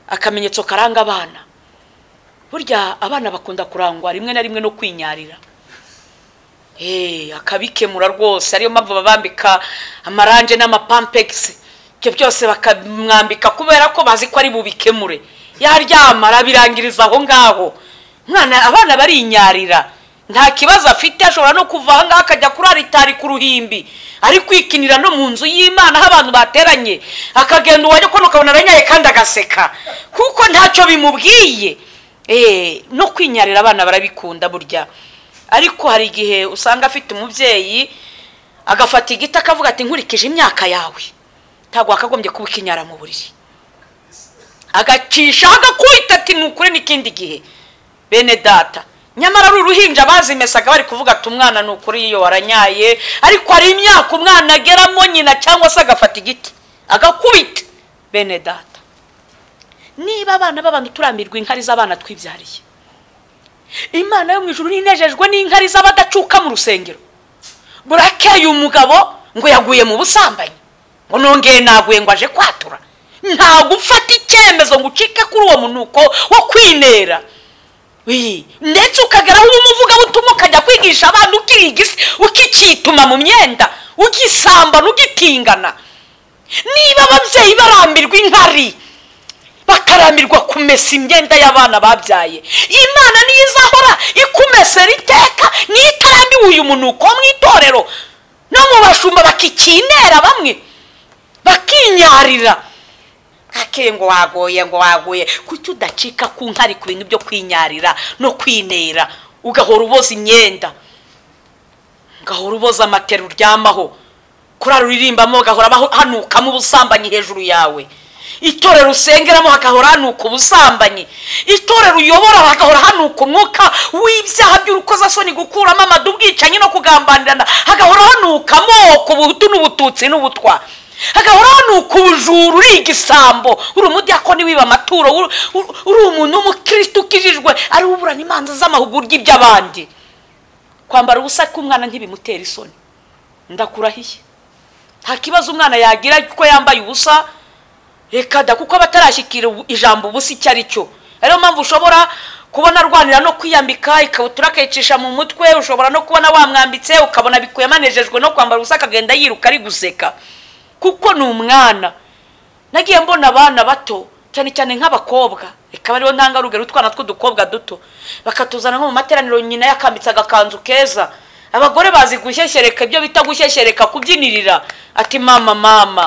akamenyetso karanga abana burya abana bakunda kurangwa rimwe na rimwe no kwinyarira akabikemura rwose ariyo mpamvu babambika amaranje n'amapampegisi ibyo byose bakamwambika kubera ko bazi ko ari bubikemure yaryama arabirangiriza aho ngaho abana barinyarira nta kibazo afite ashobora no kuva aha ngaha akajya kuri aritari ku ruhimbi ari kwikinira no mu nzu y'imana aho abantu bateranye akagenda uwajya kubona ukabona aranyaye kandi agaseka kuko ntacyo bimubwiye no kwinyarira abana barabikunda burya ariko hari igihe usanga afite umubyeyi agafata igiti akavuga ati nkurikije imyaka yawe ntabwo wakagombye kuba ukinyara mu buriri agacisha agakubita ati nukure n'ikindi gihe bene data nyamara ari uruhinja bazimesaga bari kuvuga ati umwana ni ukuri iyo waranyaye ariko hari imyaka umwana ageramo nyina cyangwa se agafata igiti agakubita bene data niba abana b'abantu turambirwa inkari z'abana twibyariye imana yo mu ijoro ninejejwe n'inkari z'abadacuka mu rusengero burakeye umugabo ngo yaguye mu busambanyi ngo nongeye naguye ngo aje kwatura nta gufata icyemezo ngo ucike kuri uwo munuko wo kwinera ndetse ukageraho ubumuvugabutumwa ukajya kwigisha abana ukicituma mu myenda ugisambana ugitingana niba ababyeyi barambirwa inkari bakarambirwa kumesa imyenda y'abana babyaye imana niyo izahora ikumesera iteka niyo itarambiwe uyu munuko mu itorero no mu bashumba bakikinera bamwe bakinyarira ake ngo wagoye ngo wagoye kuki udacika ku nkari ku bintu byo kwinyarira no kwinera ugahora uboza imyenda ugahora uboza amatera uryamaho kurara uririmbamo ugahora hanukamo ubusambanyi hejuru yawe itorero usengeramo hagahora hanuka ubusambanyi itorero uyobora hagahora hanuka umwuka w'ibyaha by'urukozasoni gukuramo amadu ubwicanyi no kugambanirana hagahora hanuka amoko ubutu n'ubututsi n'ubutwa hagahora hanuka ubujura uri igisambo uri umudiyakoni wiba amaturo uri umuntu w'umukirisitu ukijijwe ari uburana imanza z'amahugurwa iby'abandi kwambara ubusa k'umwana ntibimutera isoni ndakurahiye nta kibazo umwana yagira kuko yambaye ubusa reka da kuko aba atarashyikira ijambo ubusa icyo ari cyo ariyo mpamvu ushobora kubona arwanira no kwiyambika ikabutura akayicisha mu mutwe ushobora no kubona wamwambitse ukabona bikuyemo anejejwe no kwambara ubusa akagenda yiruka ari guseka kuko ni umwana nagiye mbona abana bato cyane cyane nk'abakobwa reka ariho ntangarugero utwana tw'udukobwa duto bakatuzana nko mu materaniro nyina yakambitse agakanzu keza abagore bazi gushyeshyereka ibyo bita gushyeshyereka kubyinirira ati mama mama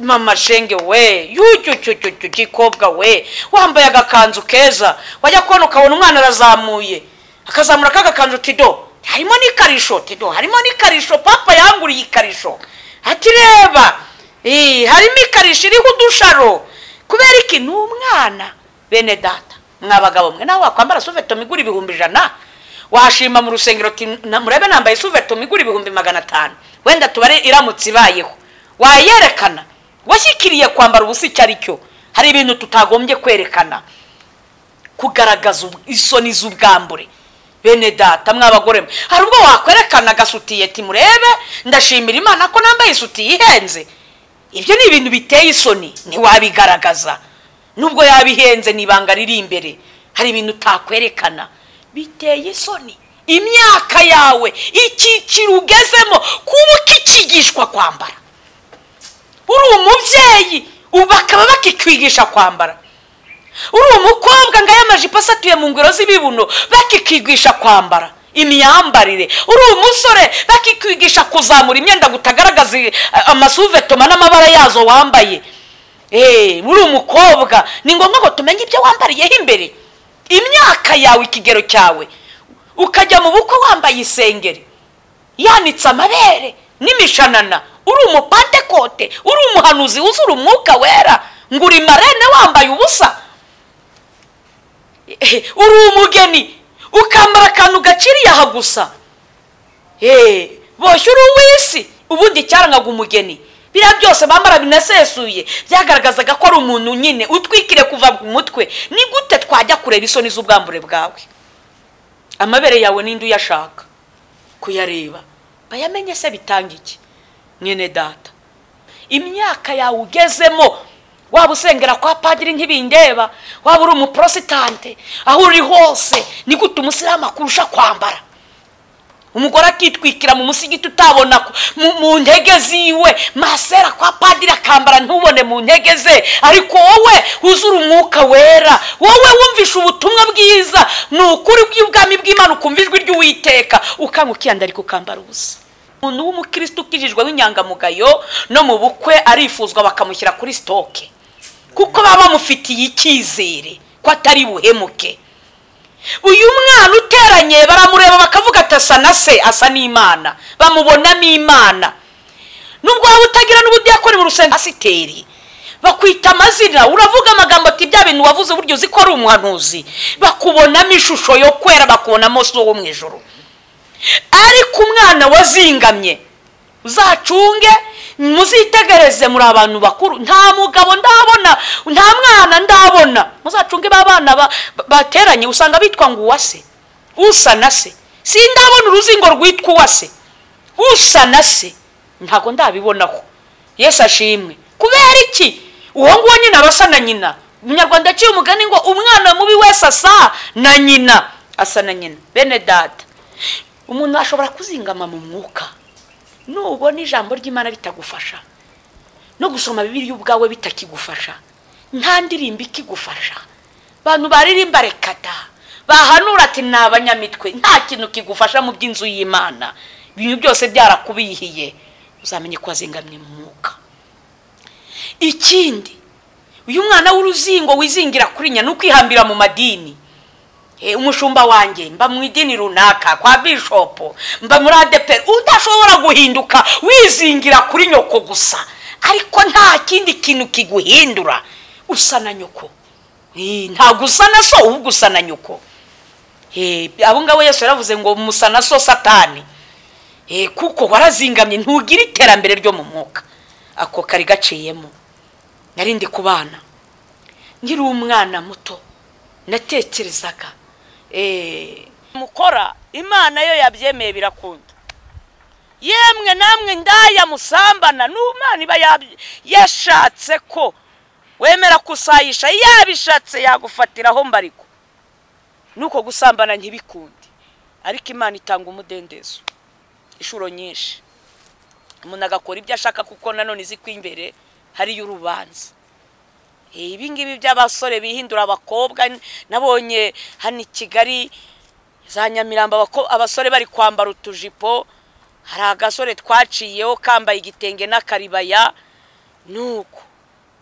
mama shenge we yucyucyucyucyu gikobwa we wambaye agakanzu keza wajya kubona ukabona umwana arazamuye akazamura k'agakanzu tido harimo n'ikarisho tido harimo n'ikarisho papa yanguriye ikarisho ati reba harimo ikarisho iriho udusharo kubera iki ni umwana bene data mwabagabo mwe nawe wakwambara suvetome igura ibihumbi ijana washima mu rusengero murebe nambaye suvetome igura ibihumbi magana atanu wenda tubare iramutse ibayeho wayerekana washyikiriye kwambara ubusa icyo ari cyo hari ibintu tutagombye kwerekana kugaragaza isoni z'ubwambure bene data mw'abagore hari ubwo wakwerekana agasutiye ati murebe ndashimira imana ko nambaye isutiye ihenze ibyo ni ibintu biteye isoni ntiwabigaragaza nubwo yaba ihenze n'ibanga riri imbere hari ibintu utakwerekana biteye isoni imyaka yawe icyiciro ugezemo kuba ukikigishwa kwambara uri umubyeyi bakaba bakikwigisha kwambara uri umukobwa ngo amajipo asatuye mu ngoro z'ibibuno bakikwigisha kwambara imyambarire uri umusore bakikwigisha kuzamura imyenda ngo utagaragaza amasuvetoma n'amabara yazo wambaye muri umukobwa ni ngombwa ngo tumenye ibyo wambariyeho imbere imyaka yawe ikigero cyawe ukajya mu bukwe wambaye isengeri yanitse amabere n'imishanana uri umupantekote uri umuhanuzi wuzura umwuka wera ngo uri marene wambaye ubusa uri umugeni ukambara akantu gaciriye aha gusa boshye uri uw'isi ubundi cyarangaga umugeni biriya byose bambara binasesuye byagaragazaga ko ari umuntu nyine utwikire kuva ku mutwe ni gute twajya kureba isoni z'ubwambure bwawe amabere yawe n'indi uyashaka kuyareba bayamenye se bitanga iki mwene data imyaka yawe ugezemo waba usengera kwa padiri nk'ibindeba waba uri umuporositante aho uri hose ni gute umusilamu akurusha kwambara umugore akitwikira mu musigiti utabona ko- mu- mu ntege ziwe masera kwa padiri akambara ntubone mu ntege ze ariko wowe wuzura umwuka wera wowe wumvisha ubutumwa bwiza ni ukuri bw'ubwami bw'imana ukumva ijwi ry'uwiteka ukanga ukiyandarika ukambara ubusa umuntu w'umukristo ukijijwe w'inyangamugayo no mu bukwe arifuzwa bakamushyira kuri sitoke kuko baba bamufitiye icyizere ko atari buhemuke uyu mwana uteranye baramureba bakavuga ati asa na se asa n'imana bamubonamo imana nubwo waba utagira n'ubudiyakoni mu rusengero pasiteri bakwita amazina uravuga amagambo ati bya bintu wavuze burya uzi ko ari umuhanuzi bakubonamo ishusho yo kwera bakubonamo so wo mu ijoro ariko umwana wazingamye uzacunge muzitegereze muri abantu bakuru nta mugabo ndabona nta mwana ndabona muzacunge ba bana ba- ba- bateranye usanga bitwa ngo uwase usa na se sindabona uruzingo rwitwa uwase usa na se ntabwo ndabibonaho yesu ashimwe kubera iki uwo nguwo nyine aba asa na nyina umunyarwanda aciye umugani ngo umwana mubi wese asa na nyina asa na nyina bene data umuntu ashobora kuzingama mu mwuka nubona ijambo ry'imana bitagufasha no gusoma bibiri ubwawe bitakigufasha nta ndirimbo ikigufasha abantu baririmba rekada bahanura ati ni abanyamitwe nta kintu kigufasha mu by'inzu y'imana ibintu byose byarakubihiye uzamenye ko wazingamye mu mwuka ikindi uyu mwana w'uruzingo wizingira kuri nyina ni ukwihambira mu madini Eh, umushumba wanjye mba mu idini runaka kwa bishopu mba muri adeperi udashobora guhinduka wizingira kuri nyoko gusa ariko nta kindi kintu kiguhindura usa na nyoko Eh, ntabwo usa na so ahubwo usa na nyoko Eh, abo ngabo yesu yaravuze ngo musa na so satani Eh, kuko warazingamye ntugira iterambere ryo mu mwuka ako kari gaciyemo narindi ku bana nkiri umwana muto natekerezaga mukora imana yo yabyemeye birakunda yemwe namwe ndaya musambana n'umwana iba yab- yashatse ko wemera kusayisha yabishatse yagufatiraho mbariko nuko gusambana ntibikunde ariko imana itanga umudendezo inshuro nyinshi umuntu agakora ibyo ashaka kuko nanone izi ko imbere hariyo urubanza ibi ngibi by'abasore bihindura abakobwa nabonye hano i kigali za nyamirambo abako- abasore bari kwambara utujipo hari agasore twaciyeho kambaye igitenge n'akaribaya nuko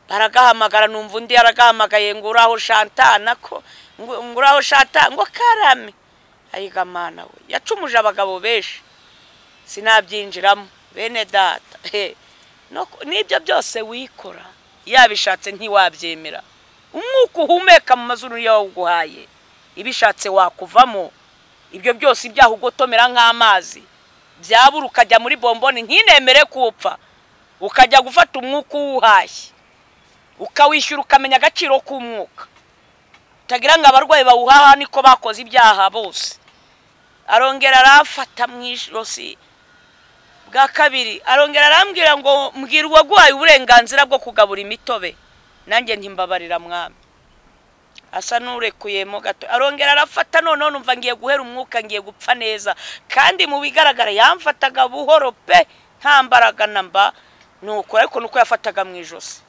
baragahamagara numva undi yaragahamagaye ngo uraho shantana ko ngo ngo uraho shanta ngo karame ayiga mana we yacumuje abagabo benshi sinabyinjiramo bene data he no ku- n'ibyo byose wikora yabishatse ntiwabyemera umwuka uhumeka mu mazuru yawuguhaye ibishatse wakuvamo ibyo byose ibyaha ugotomera nk'amazi byabura ukajya muri bomboni ntinemere kuwupfa ukajya gufata umwuka uwuhashye ukawishyura ukamenya agaciro k'umwuka utagira ngo abarwayi bawuhaha niko bakoze ibyaha bose arongera arafata mu ijosi bwa kabiri arongera arambwira ngo mbwira uwaguhaye uburenganzira bwo kugabura imitobe nanjye ntimbabarira mwami asa n'urekuyemo gato arongera arafata noneho numva ngiye guhera umwuka ngiye gupfa neza kandi mu bigaragara yamfataga buhoro pe nta mbaraga na mba nuko ariko nuko yafataga mu ijosi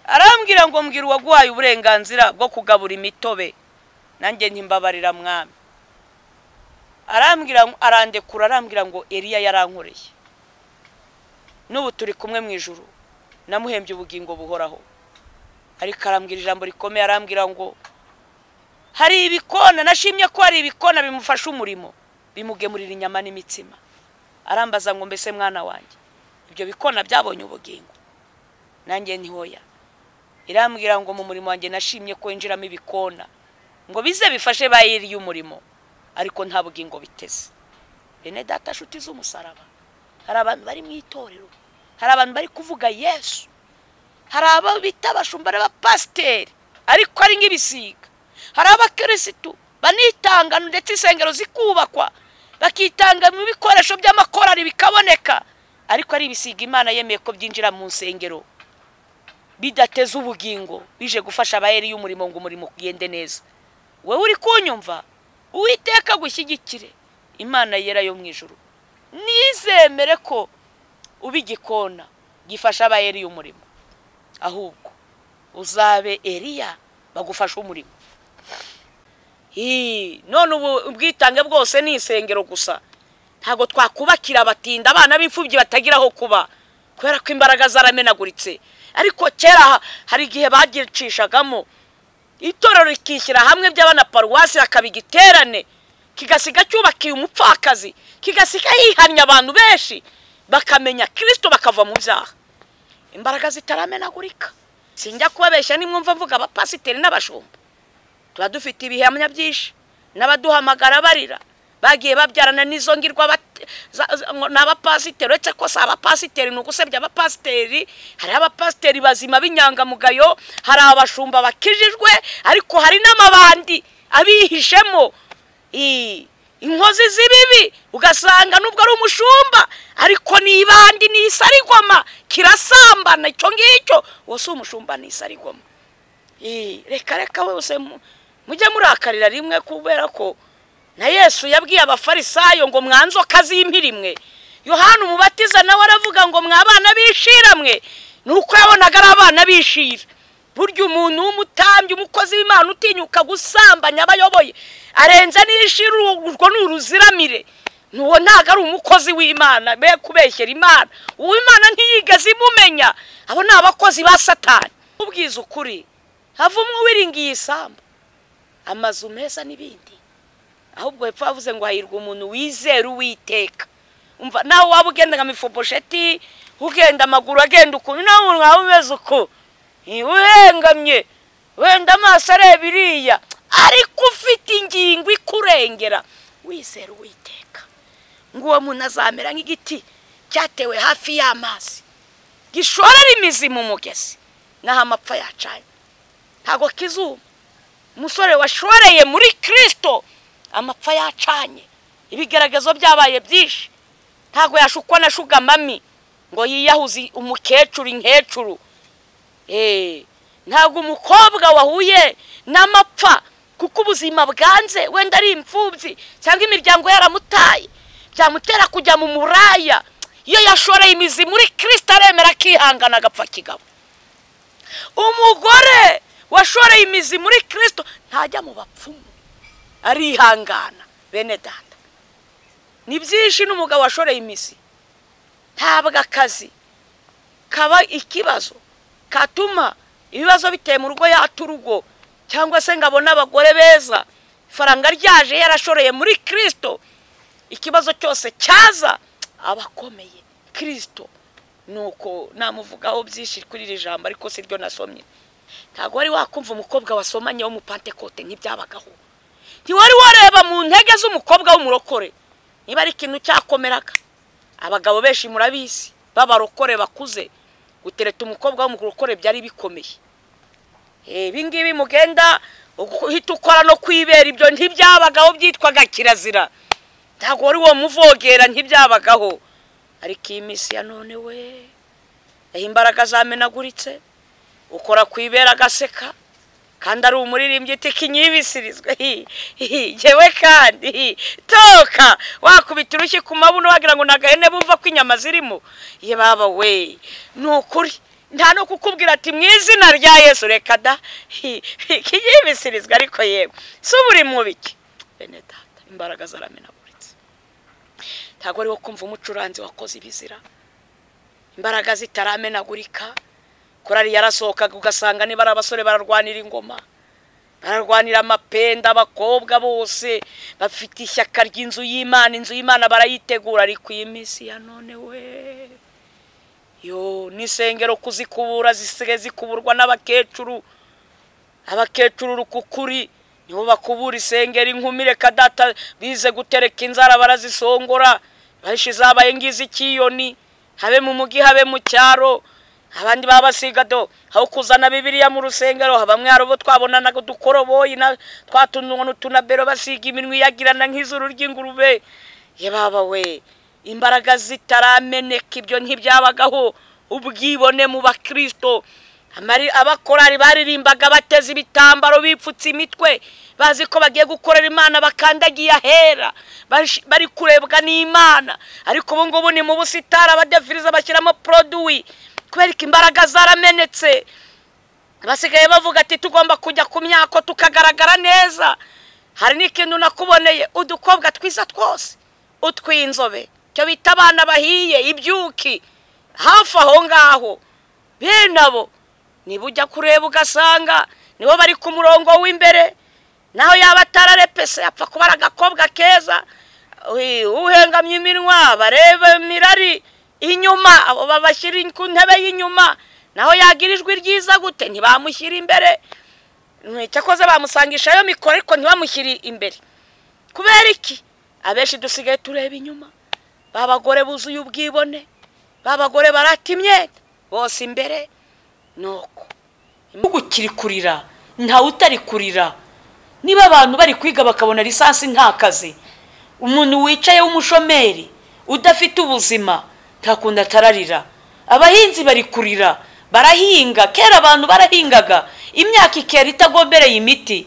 arambwira ngo mbwira uwaguhaye uburenganzira bwo kugabura imitobe nanjye ntimbabarira mwami arambwira arandekura arambwira ngo eriya yarankoreye n'ubu turi kumwe mu ijuru namuhembye ubugingo buhoraho ariko arambwira ijambo rikomeye arambwira ngo hari ibikona nashimye ko hari ibikona bimufasha umurimo bimugemurira inyama n'imitsima arambaza ngo mbese mwana wanjye ibyo bikona byabonye ubugingo nanjye ntihoya irambwira ngo mu murimo wanjye nashimye ko winjiramo ibikona ngo bize bifashe ba yiriye umurimo ariko nta bugingo biteze bene data nshuti z'umusaraba hari abantu bari mu itorero hari abantu bari kuvuga yesu hari abo bita abashumba n'abapasiteri ariko ari nk'ibisiga hari abakirisitu banitanga ndetse insengero zikubakwa bakitanga mu bikoresho by'amakorari bikaboneka ariko ari ibisiga imana yemeye ko byinjira mu nsengero bidateza ubugingo bije gufasha abayeri y'umurimo ngo umurimo ugende neza wowe uri kunyumva uwiteka agushyigikire imana yera yo mu ijoro nizemere ko uba igikona gifasha abayeri y'umurimo ahubwo uzabe eriya bagufashe umurimo none ubu ubwitange bwose ni isengero gusa ntabwo twakubakira abatinda abana b'imfubyi batagira aho kuba kubera ko imbaraga zaramenaguritse ariko kera hari igihe bagicishagamo itorero rikishyira hamwe by'abana paruwasi hakaba igiterane kigasiga cyubakiye umupfakazi kigasiga yihamya abantu benshi bakamenya kirisito bakava mu byaha imbaraga zitaramenagurika sinjya kubabeshya nimwumva mvuga abapasiteri n'abashumba tuba dufite ibihamya byinshi n'abaduhamagara barira bagiye babyarana n'izo ngirwa ni abapasiteri uretse ko si abapasiteri ni ugusebya abapasiteri hari abapasiteri bazima b'inyangamugayo hari abashumba bakijijwe ariko hari n'amabandi abihishemo inkozi z'ibibi ugasanga nubwo ari umushumba ariko ni ibandi ni isarigoma kirasambana icyo ngicyo uwo si umushumba ni isarigoma reka reka wese mujye murakarira rimwe kubera ko na yesu yabwiye abafarisayo ngo mwanzoka z'impirimwe yohana umubatiza nawe aravuga ngo mwabana b'ishiramwe ni uko yabonaga ari abana b'ishira burya umuntu w'umutambyi umukozi w'imana utinyuka gusambanya abayoboye arenze n'ishira urwo ni uruziramire n'uwo ntabwo ari umukozi w'imana be kubeshyera imana uw'imana ntiyigeze imumenya abo ni abakozi ba satani ubwiza ukuri havumwe uwiringiye isamba amazu meza n'ibindi ahubwo hepfo havuze ngo hahirwa umuntu wizera uwiteka umva nawe waba ugenda nka mifobosheti ugenda amaguru agenda ukuntu nawe umuntu waba umeze uko uhengamye wenda amaso areba iriya ariko ufite ingingo ikurengera wizera uwiteka ngo uwo muntu azamera nk'igiti cyatewe hafi y'amazi gishorera imizi mu mugezi n'aho amapfa yacanye ntabwo kizuma umusore washoreye muri kirisito amapfa yacanye ibigaragazo byabaye byinshi ntabwo yashukwa na shugamami ngo yiyahuze umukecuru inkecuru ntabwo umukobwa wahuye n'amapfa kuko ubuzima bwanze wenda ari imfubyi cyangwa imiryango yaramutaye byamutera kujya mu muraya iyo yashoreye imizi muri kirisita aremera akihangana agapfa kigabo umugore washoreye imizi muri kirisito ntajya mu bapfumu arihangana bene dada ni byinshi n'umugabo washoreye imizi ntabwo akazi kaba ikibazo katuma ibibazo biteye mu rugo yata urugo cyangwa se ngo abone abagore beza ifaranga ryaje yarashoreye muri kirisito ikibazo cyose cyaza aba akomeye kirisito ni uko namuvugaho byinshi kuri iri jambo ariko si ryo nasomye ntabwo wari wakumva umukobwa wasomanye w'umupantekote ntibyabagaho ntiwari wareba mu ntege z'umukobwa w'umurokore niba ari ikintu cyakomeraga abagabo benshi murabizi b'abarokore bakuze gutereta umukobwa w'umurokore byari bikomeye ibingibi mugenda uhita ukora no kwibera ibyo ntibyabagaho byitwaga kirazira ntabwo wari uwo muvogera ntibyabagaho ariko iyi minsi ya none we aho imbaraga zamenaguritse ukora ku ibera agaseka kandi ari umuririmbyi utikinyibisirizwe yewe kandi toka wakubita urushyi ku mabuno wagira ngo nagahene bumva ko inyama zirimo ye baba we ni ukuri nta no kukubwira ati mu izina rya yesu reka da ikinyibisirizwe ariko yewe si ubu uri mubiki bene data imbaraga zaramenaguritse ntabwo ariwo kumva umucuranzi wakoze ibizira imbaraga zitaramenagurika korari yarasohokaga ugasanga niba ari abasore bararwanira ingoma bararwanira amapenda abakobwa bose bafite ishyaka ry'inzu y'imana inzu y'imana barayitegura ariko iyi minsi ya none we yo n'isengero kuzikubura zisigaye zikuburwa n'abakecuru abakecuru urukukuri nibo bakubura isengero inkumi reka data bize gutereka inzara barazisongora bashize zabaye ngizi ikiyoni habe mu mugi habe mu cyaro abandi baba basiga do aho kuzana bibiriya mu rusengero bamwe hari ubu twabonanaga udukoroboyi twatuntu n'utunabero basiga iminwa iyagirana nk'izuru ry'ingurube ye baba we imbaraga zitarameneka ibyo ntibyabagaho ubwibone mu bakirisito Amari- abakorari baririmbaga bateze ibitambaro bipfutse imitwe bazi ko bagiye gukorera imana bakandagiye ahera Bash- bari kurebwa n'imana ariko ubu ngubu ni mu busitani abadefiriza bashyiramo poroduwi kubera ko imbaraga zaramenetse basigaye bavuga ati tugomba kujya ku myako tukagaragara neza hari n'ikintu nakuboneye udukobwa twiza twose utw'inzobe cyo bita abana bahiye ibyuki hafi aho ngaho bene abo niba ujya kureba ugasanga nibo bari ku murongo w'imbere naho yaba atararepese apfa kuba ari agakobwa keza Ui, uhengamye iminwa bareba mirari inyuma abo babashyira ku ntebe y'inyuma naho yagira ijwi ryiza gute ntibamushyira imbere Mm, cyakoze bamusangishayo mikoro ariko ntibamushyire imbere kubera iki abenshi dusigaye tureba inyuma ba bagore buzuye ubwibone ba bagore barata imyenda bose imbere ni uko igihugu kiri kurira ntawe utari kurira niba abantu bari kwiga bakabona lisansi nta kazi umuntu wicaye w'umushomeri udafite ubuzima nta kundi atararira abahinzi bari kurira barahinga kera abantu barahingaga imyaka ikera itagombereye imiti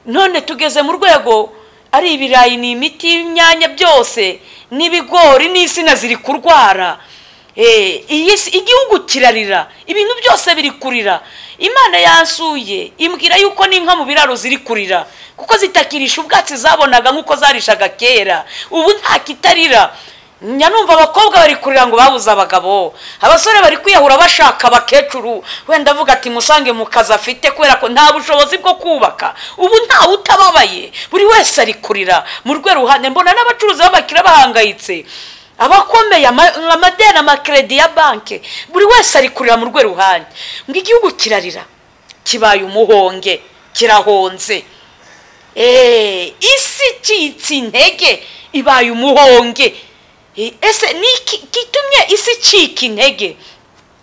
none tugeze mu rwego ari ibirayi ni imiti y'imyanya byose n'ibigori n'insina ziri kurwara Eh, iyi si- igihugu kirarira ibintu byose biri kurira imana yansuye imbwira yuko n'inka mu biraro ziri kurira kuko zitakirisha ubwatsi zabonaga nk'uko zarishaga kera ubu nta kitarira njya numva abakobwa bari kurira ngo babuze abagabo abasore bari kwiyahura bashaka abakecuru wenda avuga ati musange mu kazi afite kubera ko nta bushobozi bwo kubaka ubu ntawe utababaye buri wese ari kurira mu rwego ruhande mbona n'abacuruzi b'abakiriya bahangayitse abakomeye ama- amadeni amakeredi ya banki buri wese ari kurira mu rwe ruhande ngo igihugu kirarira kibaye umuhonge kirahonze Eh, isi icitse intege ibaye umuhonge Eh, ese ni iki gitumye isi icika intege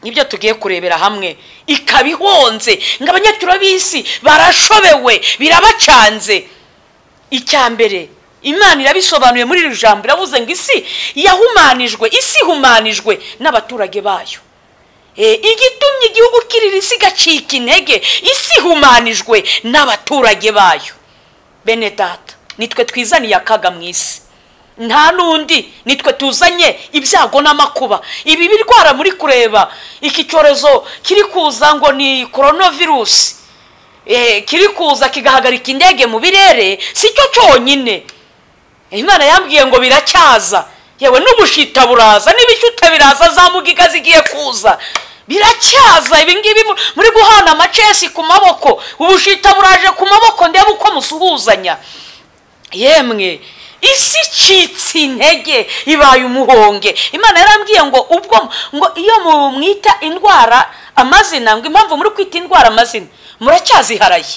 nibyo tugiye kurebera hamwe ikaba ihonze ngo abanyacyura b'isi barashobewe birabacanze icya mbere imana irabisobanuye muri iri jambo iravuze ngo isi yahumanijwe isi ihumanijwe n'abaturage bayo E, igitumye igihugu kirira isi igacika intege isi ihumanijwe n'abaturage bayo bene data nitwe twizaniye akaga mu isi nta n'undi nitwe tuzanye ibyago n'amakuba ibi birwara muri kureba iki cyorezo kiri kuza ngo ni coronavirus Eh, kiri kuza kigahagarika indege mu birere si cyo cyonyine imana yambwiye ngo biracyaza yewe n'ubushita buraza n'ibishyute biraza za mugiga zigiye kuza biracyaza ibingibi mu- muri guhana amacesi ku maboko ubushita buraje ku maboko ndebe uko musuhuzanya yemwe isi icitse intege ibaye umuhonge imana yarambwiye ngo ubwo ngo iyo mu- mwita indwara amazina ngo impamvu muri kwita indwara amazina muracyaziharaye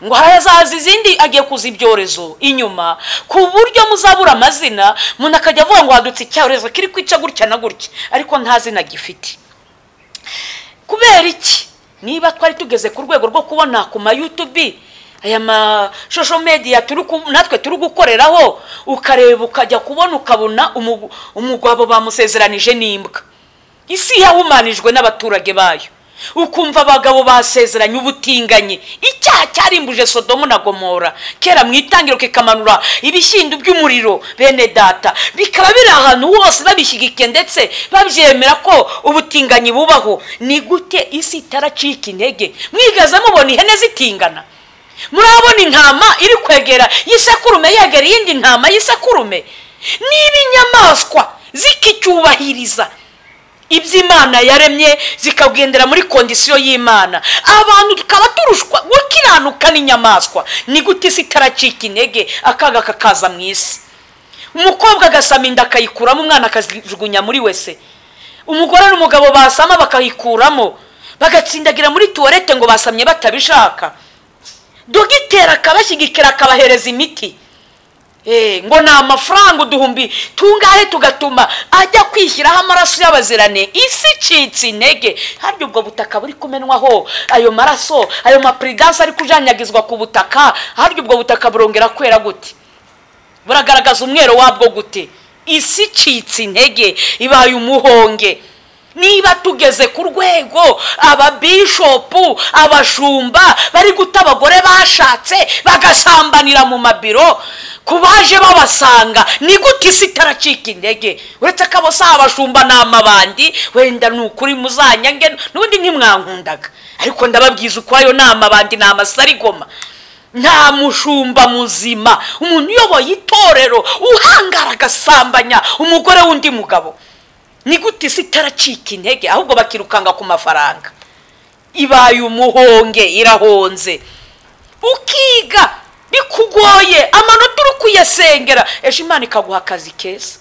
ngo harazaza izindi agiye kuza ibyorezo inyuma ku buryo muzabura amazina umuntu akajya avuga ngo hadutse icyorezo kiri kwica gutya na gutya ariko nta zina gifite kubera iki niba twari tugeze ku rwego rwo kubona ku ma yutubi aya mashosho mediya turi ku- natwe turi gukoreraho ukareba ukajya kubona ukabona umu- umugabo bamusezeranije n'imbwa isi yahumanijwe n'abaturage bayo ukumva abagabo basezeranye ubutinganyi icyaha cyarimbuje sodomu na gomora kera mu itangiro kikamanura ibishyimbo by'umuriro bene data bikaba biri ahantu hose babishyigikiye ndetse babyemera ko ubutinganyi bubaho ni gute isi itaracika intege mwigaze mubona ihene zitingana murabona intama iri kwegera y'isekurume yegera iyindi ntama y'isekurume niba inyamaswa zikicyubahiriza ibyo imana yaremye zikagendera muri kondisiyo y'imana abantu tukaba turushwa gukiranuka n'inyamaswa ni gute isi itaracika intege akaga kakaza mu isi umukobwa agasama inda akayikuramo umwana akazijugunya muri wese umugore n'umugabo basama bakayikuramo bagatsindagira muri tuwarete ngo basamye batabishaka dogiteri akabashyigikira akabahereza imiti Eh, ngo ni amafaranga uduhumbi tungahe tugatuma ajya kwishyiraho amaraso y'abazirane isi icitse intege harya ubwo butaka buri kumenwaho ayo maraso ayo mapuridanse ari kujanyagizwa ku butaka harya ubwo butaka burongera kwera gute buragaragaza umwero wabwo gute isi icitse intege ibaye umuhonge niba tugeze ku rwego ababishopu abashumba bari guta abagore bashatse bagasambanira mu mabiro ku baje babasanga ni gute isi itaracika intege uretse ko abo si abashumba ni amabandi wenda ni ukuri muzanyange n'ubundi ntimwankundaga ariko ndababwiza uko ayo ni amabandi ni amasarigoma nta mushumba muzima umuntu uyoboye itorero uhangara agasambanya umugore w'undi mugabo ni gute isi itaracika intege ahubwo bakirukanga ku mafaranga ibaye umuhonge irahonze ukiga bikugoye amanota uri kuyasengera ejo imana ikaguha akazi keza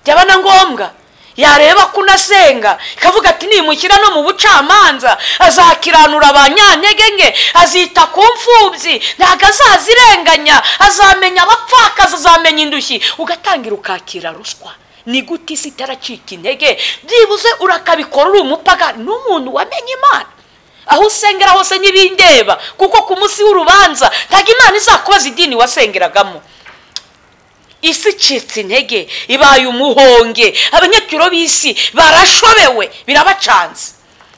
byaba na ngombwa yareba ko unasenga ikavuga ati nimushyira no mu bucamanza azakiranura ba nyanyegenge azita ku mfubyi ntabwo azazirenganya azamenya abapfakazi azamenya indushyi ugatangira ukakira ruswa ni gute isi itaracika intege byibuze urakabikora uri umupaga n'umuntu wamenye imana aho usengera hose ntibindeba kuko ku munsi w'urubanza ntabwo imana izakubaza idini wasengeragamo isi icitse intege ibaye umuhonge abanyacyuro b'isi barashobewe birabacanze